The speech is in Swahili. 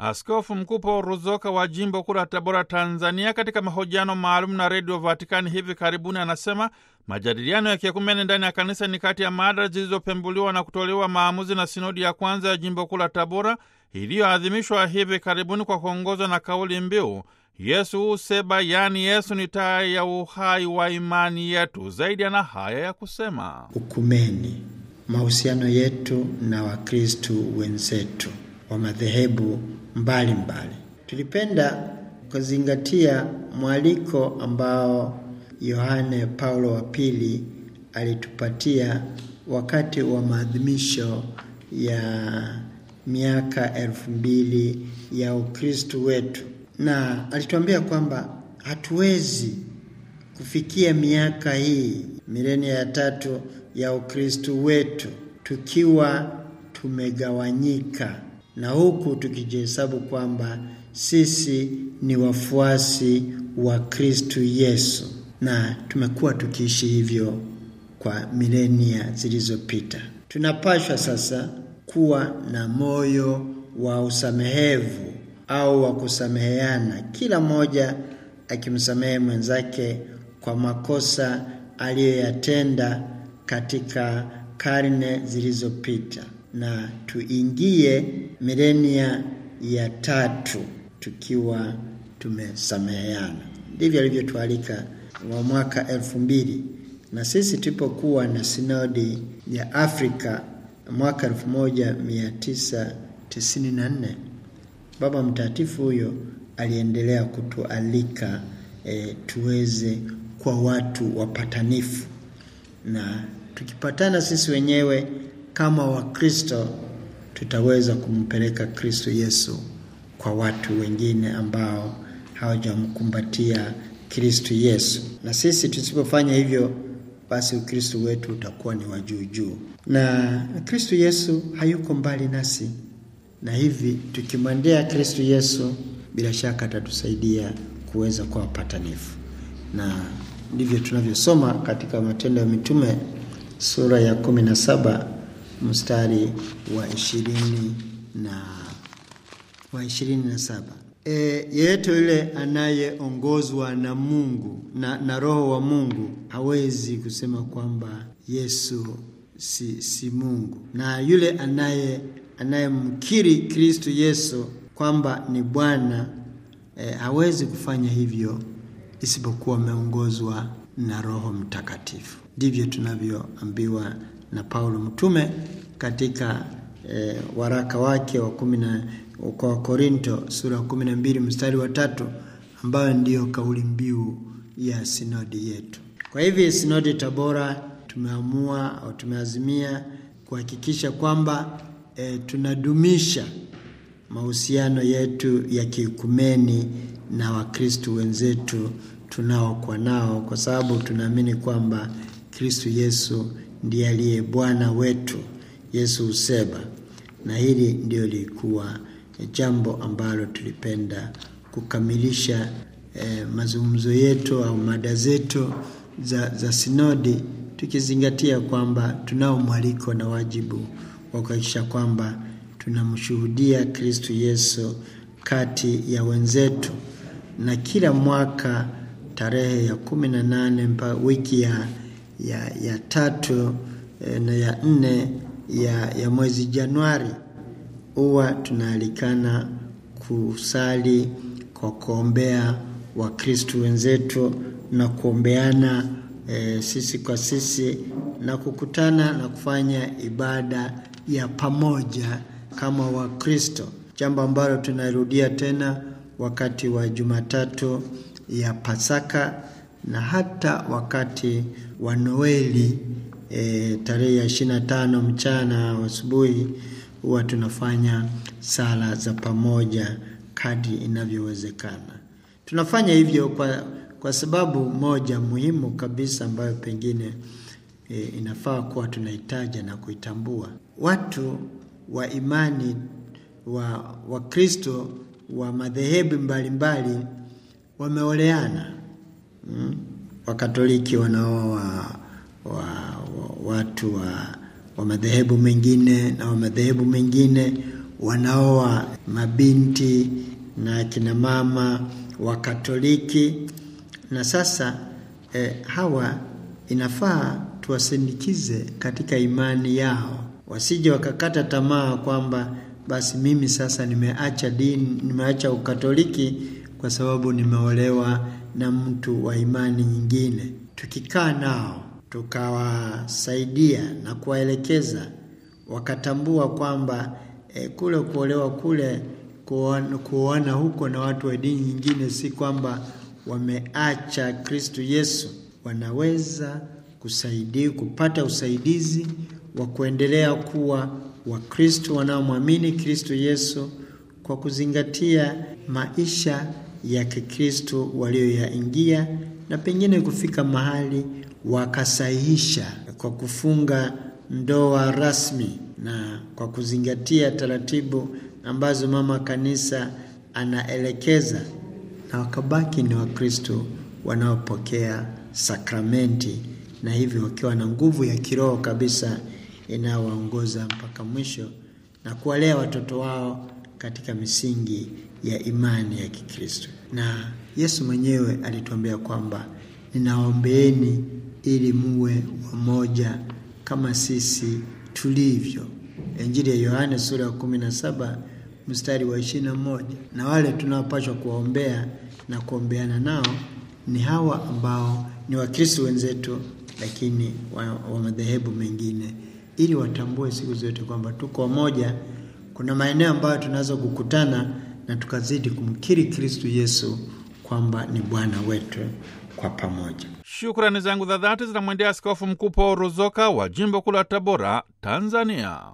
Askofu Mkuu Paul Ruzoka wa jimbo kuu la Tabora, Tanzania, katika mahojiano maalum na Redio Vatikani hivi karibuni, anasema majadiliano ya kiekumene ndani ya kanisa ni kati ya mada zilizopembuliwa na kutolewa maamuzi na sinodi ya kwanza ya jimbo kuu la Tabora iliyoadhimishwa hivi karibuni kwa kuongozwa na kauli mbiu Yesu useba, yaani Yesu ni taa ya uhai wa imani yetu. Zaidi ana haya ya kusema: ukumeni, mahusiano yetu na Wakristu wenzetu wa madhehebu mbalimbali. Tulipenda kuzingatia mwaliko ambao Yohane Paulo wa pili alitupatia wakati wa maadhimisho ya miaka elfu mbili ya Ukristu wetu, na alituambia kwamba hatuwezi kufikia miaka hii milenia ya tatu ya Ukristu wetu tukiwa tumegawanyika na huku tukijihesabu kwamba sisi ni wafuasi wa Kristu Yesu, na tumekuwa tukiishi hivyo kwa milenia zilizopita. Tunapashwa sasa kuwa na moyo wa usamehevu au wa kusameheana, kila mmoja akimsamehe mwenzake kwa makosa aliyoyatenda katika karne zilizopita, na tuingie milenia ya tatu tukiwa tumesameheana. Ndivyo alivyotualika wa mwaka elfu mbili na sisi tulipokuwa na sinodi ya Afrika mwaka 1994 Baba Mtakatifu huyo aliendelea kutualika e, tuweze kwa watu wapatanifu, na tukipatana sisi wenyewe kama Wakristo tutaweza kumpeleka Kristo Yesu kwa watu wengine ambao hawajamkumbatia Kristo Yesu. Na sisi tusipofanya hivyo, basi Ukristo wetu utakuwa ni wa juu juu, na Kristo Yesu hayuko mbali nasi, na hivi tukimwendea Kristo Yesu bila shaka atatusaidia kuweza kuwa wapatanifu, na ndivyo tunavyosoma katika Matendo ya Mitume sura ya kumi na saba mstari wa ishirini na wa ishirini na saba. E, yeyote yule anayeongozwa na Mungu na, na Roho wa Mungu hawezi kusema kwamba Yesu si, si Mungu, na yule anaye anayemkiri Kristo Yesu kwamba ni Bwana e, hawezi kufanya hivyo isipokuwa ameongozwa na Roho Mtakatifu. Ndivyo tunavyoambiwa na Paulo mtume katika e, waraka wake wa kumi na kwa Wakorinto sura ya kumi na mbili mstari wa tatu ambayo ndiyo kauli mbiu ya sinodi yetu. Kwa hivyo sinodi Tabora tumeamua au tumeazimia kuhakikisha kwamba e, tunadumisha mahusiano yetu ya kiikumeni na Wakristo wenzetu tunaokuwa nao, kwa sababu tunaamini kwamba Kristo Yesu ndiye aliye Bwana wetu. Yesu useba, na hili ndio lilikuwa jambo ambalo tulipenda kukamilisha eh, mazungumzo yetu au mada zetu za, za sinodi tukizingatia kwamba tunao mwaliko na wajibu wa kuhakikisha kwamba tunamshuhudia Kristo Yesu kati ya wenzetu, na kila mwaka tarehe ya kumi na nane mpaka wiki ya, ya, ya tatu eh, na ya nne ya, ya mwezi Januari huwa tunaalikana kusali kwa kuombea Wakristo wenzetu na kuombeana e, sisi kwa sisi na kukutana na kufanya ibada ya pamoja kama Wakristo, jambo ambalo tunarudia tena wakati wa Jumatatu ya Pasaka na hata wakati wa Noeli e, tarehe ya ishirini na tano mchana asubuhi huwa tunafanya sala za pamoja kadri inavyowezekana. Tunafanya hivyo kwa, kwa sababu moja muhimu kabisa ambayo pengine e, inafaa kuwa tunahitaja na kuitambua. Watu wa imani wa Wakristo wa madhehebu mbalimbali wameoleana. Mm? Wakatoliki wanaoa wa, wa, wa, watu wa wa madhehebu mengine na wa madhehebu mengine wanaoa mabinti na kina mama wa Katoliki, na sasa eh, hawa inafaa tuwasindikize katika imani yao, wasije wakakata tamaa kwamba basi mimi sasa nimeacha dini, nimeacha Ukatoliki kwa sababu nimeolewa na mtu wa imani nyingine. Tukikaa nao tukawasaidia na kuwaelekeza, wakatambua kwamba e, kule kuolewa kule kuoana, kuoana huko na watu wa dini nyingine si kwamba wameacha Kristo Yesu, wanaweza kusaidia kupata usaidizi wa kuendelea kuwa Wakristo wanaomwamini Kristo Yesu kwa kuzingatia maisha ya Kikristo walioyaingia na pengine kufika mahali wakasahihisha kwa kufunga ndoa rasmi na kwa kuzingatia taratibu ambazo mama kanisa anaelekeza, na wakabaki ni Wakristo wanaopokea sakramenti na hivyo wakiwa na nguvu ya kiroho kabisa inayowaongoza mpaka mwisho na kuwalea watoto wao katika misingi ya imani ya Kikristo. Na Yesu mwenyewe alituambia kwamba ninaombeeni ili muwe wamoja kama sisi tulivyo. Injili ya Yohane sura ya kumi na saba mstari wa ishirini na moja. Na wale tunaopashwa kuwaombea na kuombeana nao ni hawa ambao ni Wakristo wenzetu, lakini wa, wa madhehebu mengine, ili watambue siku zote kwamba tuko wamoja. Kuna maeneo ambayo tunaweza kukutana na tukazidi kumkiri Kristo Yesu kwamba ni Bwana wetu kwa pamoja. Shukrani zangu za dhati zinamwendea Askofu Mkuu Paul Ruzoka wa jimbo kuu la Tabora, Tanzania.